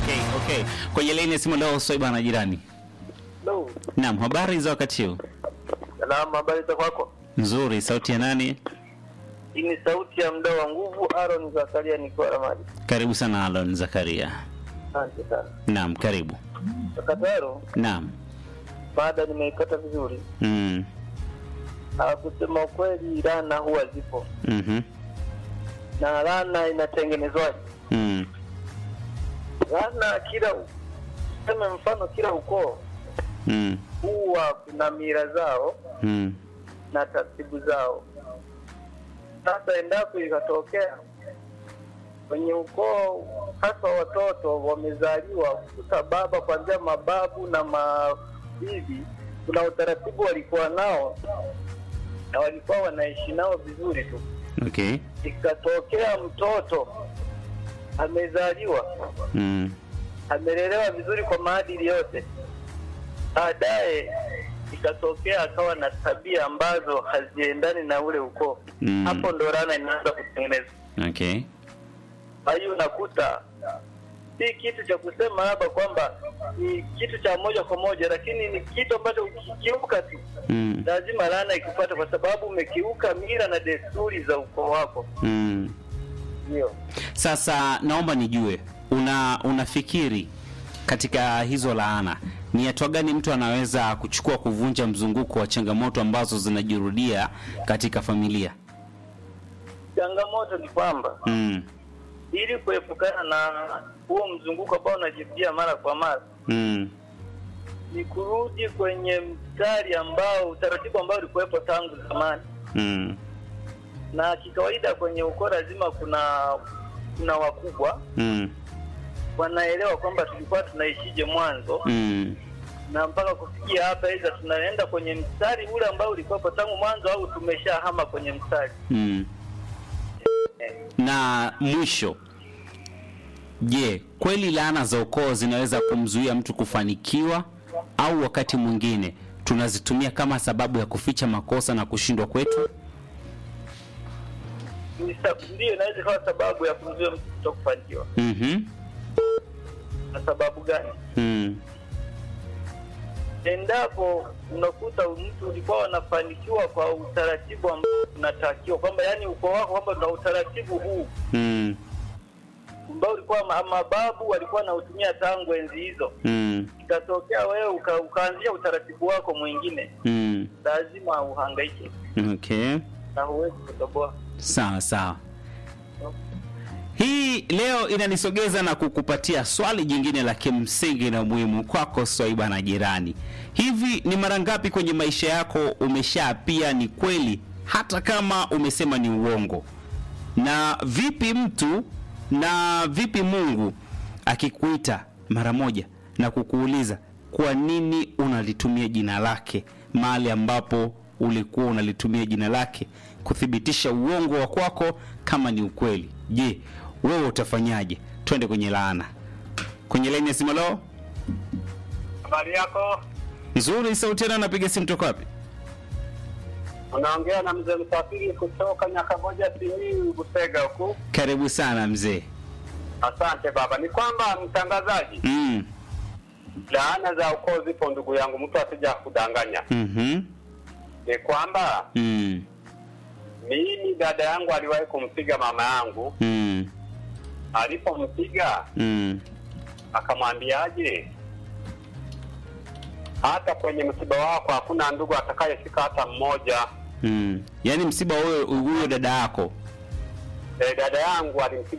Okay, okay. Kwenye laini ya simu leo Swaiba na jirani. Hello. Naam, habari za wakati huu? Salamu, habari za kwako? Nzuri, sauti ya nani? Hii ni sauti ya mdau wa nguvu Aaron Zakaria nikiwa Ramadi. Karibu sana Alon Zakaria. Asante sana. Naam, karibu. Takataro, Naam. baada nimeipata vizuri. Mm. Ah, kusema ukweli laana huwa zipo. Mhm. Na laana inatengenezwaje? Mm. Laana kila sema mfano kila ukoo Mm. huwa kuna mila zao Mm. na taratibu zao. Sasa endapo ikatokea kwenye ukoo hasa watoto wamezaliwa kukuta baba kuanzia mababu na mabibi, kuna utaratibu walikuwa nao na walikuwa wanaishi nao vizuri tu. Okay. Ikatokea mtoto amezaliwa Mm. amelelewa vizuri kwa maadili yote, baadaye ikatokea akawa na tabia ambazo haziendani na ule ukoo Mm. hapo ndo laana inaanza kutengenezwa. Okay. Kwa hiyo unakuta si kitu cha kusema labda kwamba ni kitu cha moja kwa moja, lakini ni kitu ambacho ukikiuka tu Mm. lazima laana ikupata, kwa sababu umekiuka mila na desturi za ukoo wako. Mm. Ndio Sasa naomba nijue una unafikiri katika hizo laana ni hatua gani mtu anaweza kuchukua kuvunja mzunguko wa changamoto ambazo zinajirudia katika familia? changamoto ni kwamba Mm. ili kuepukana na huo mzunguko ambao unajirudia mara kwa mara Mm. ni kurudi kwenye mstari ambao utaratibu ambao ulikuwepo tangu zamani, Mm. na kikawaida kwenye ukoo lazima kuna kuna wakubwa Mm. wanaelewa kwamba tulikuwa tunaishije mwanzo Mm. na mpaka kufikia hapa, aidha tunaenda kwenye mstari ule ambao ulikuwepo tangu mwanzo au tumeshahama kwenye mstari. Mm. Na mwisho, je, kweli laana za ukoo zinaweza kumzuia mtu kufanikiwa au wakati mwingine tunazitumia kama sababu ya kuficha makosa na kushindwa kwetu? Ni sa- Ndiyo, inaweza ikawa sababu ya kumzuia mtu kutokufanikiwa. Mhm. Na sababu gani? Mm. endapo unakuta mtu ulikuwa wanafanikiwa kwa utaratibu ambao unatakiwa kwamba yani ukoo wako kwamba tuna utaratibu huu Mm. ambao ulikuwa ma- mababu walikuwa wanautumia tangu enzi hizo, Mm. ikatokea wewe uka, ukaanzia utaratibu wako mwingine, Mm. lazima uhangaike Okay. na huwezi kutoboa. Sawa sawa. Hii leo inanisogeza na kukupatia swali jingine la kimsingi na muhimu kwako Swaiba na jirani. Hivi ni mara ngapi kwenye maisha yako umeshaapia ni kweli hata kama umesema ni uongo? Na vipi mtu na vipi Mungu akikuita mara moja na kukuuliza kwa nini unalitumia jina lake mahali ambapo ulikuwa unalitumia jina lake kuthibitisha uongo wa kwako kama ni ukweli. Je, wewe utafanyaje? Twende kwenye laana. Kwenye laini ya simu leo. Habari yako? Nzuri, sauti yana napiga simu toka wapi? Unaongea na mzee Msafiri kutoka Nyakamoja Simiyu Busega huku. Karibu sana mzee. Asante baba. Ni kwamba mtangazaji, Mm. laana za ukoo zipo ndugu yangu, mtu asija kudanganya. Mhm. Ni kwamba Mm. mimi dada yangu aliwahi kumpiga mama yangu, Mm. alipompiga Mm. akamwambiaje, hata kwenye msiba wako hakuna ndugu atakayefika hata mmoja. Mm. Yaani msiba huyo huyo dada yako. E, dada yangu alimpiga